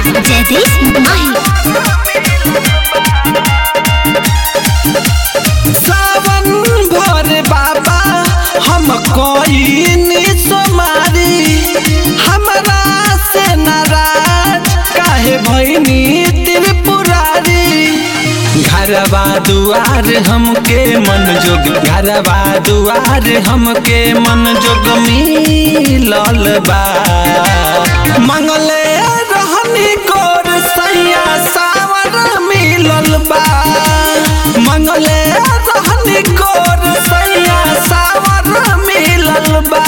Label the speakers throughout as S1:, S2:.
S1: जयदीप माही
S2: सावन भर बाबा हम कोई सोमारी हमरा से नाराज काहे भैनी त्रिपुरारी घरवा दुआर हमके मन जोग घरवा दुआर हमके मन जोग मिलल बा मंगले रहनी गोर सैया सावर मिलल बा मंगले रहनी गोर सैया सावर मिलल बा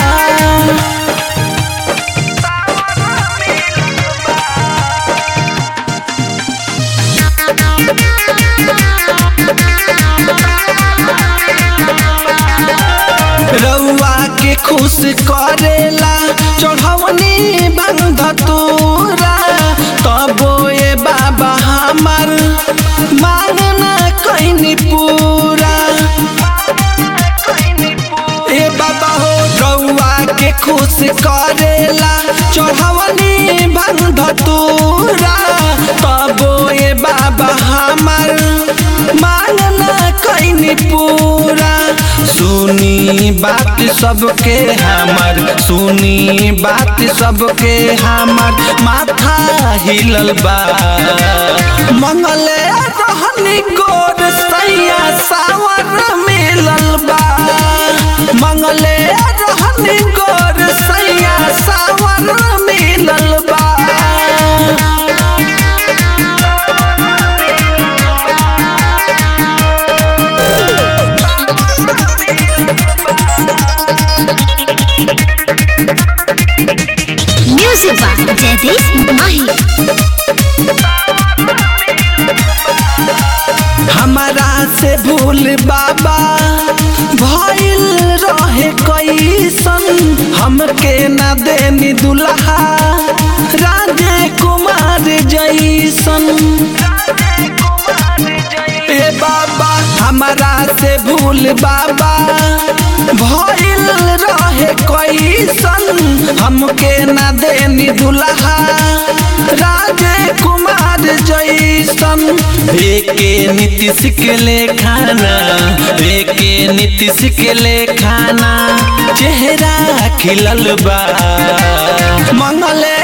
S2: रउआ के खुश करेला चढ़वनी बंध तोरा तबो ए बाबा हमार मांगना कैनी पूरा ए बाबा हो रउआ के खुश करेला चढ़वनी बंध तोरा तबो ए बाबा हमार मांगना कैनी पूरा सुनी बात सबके हमर सुनी बात सबके हमर माथा हिलल बा मंगले रहनी गोर सैया सावर मिलल बा मंगले रहनी गोर सैया सावर मिलल बा
S1: म्यूजिक बा जयदीप माही
S2: हमारा से भूल बाबा भइल रहे कैसन हमके न देनी दुल्हा राजे कुमार जैसन ए बाबा हमारा से भूल बाबा भइल रहे कैसन हमके न देनी दुल्हा राजे कुमार जैसन एके नीतीश के ले खाना एके नीतीश के ले खाना चेहरा खिलल बा मंगले